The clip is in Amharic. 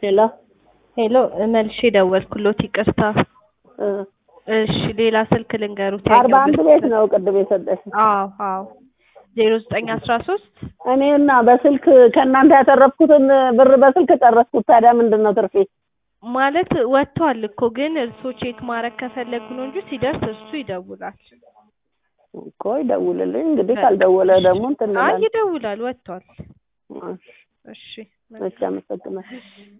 ሄሎ ሄሎ መልሼ ደወልኩሎት ይቅርታ። እ እሺ ሌላ ስልክ ልንገሩት። አርባ አንድ ቤት ነው ቅድም የሰጠሽ። አዎ አዎ ዜሮ ዘጠኝ አስራ ሶስት እኔና በስልክ ከእናንተ ያተረፍኩትን ብር በስልክ ጨረስኩት። ታዲያ ምንድን ነው ትርፌ? ማለት ወጥቷል እኮ ግን እርስዎ ቼክ ማድረግ ከፈለጉ ነው እንጂ ሲደርስ እሱ ይደውላል። እኮ ይደውልልኝ እንግዲህ፣ ካልደወለ ደግሞ እንትን አይ እንላለን። ይደውላል፣ ወጥቷል። እሺ፣ እሺ እሺ፣ አመሰግናለሁ።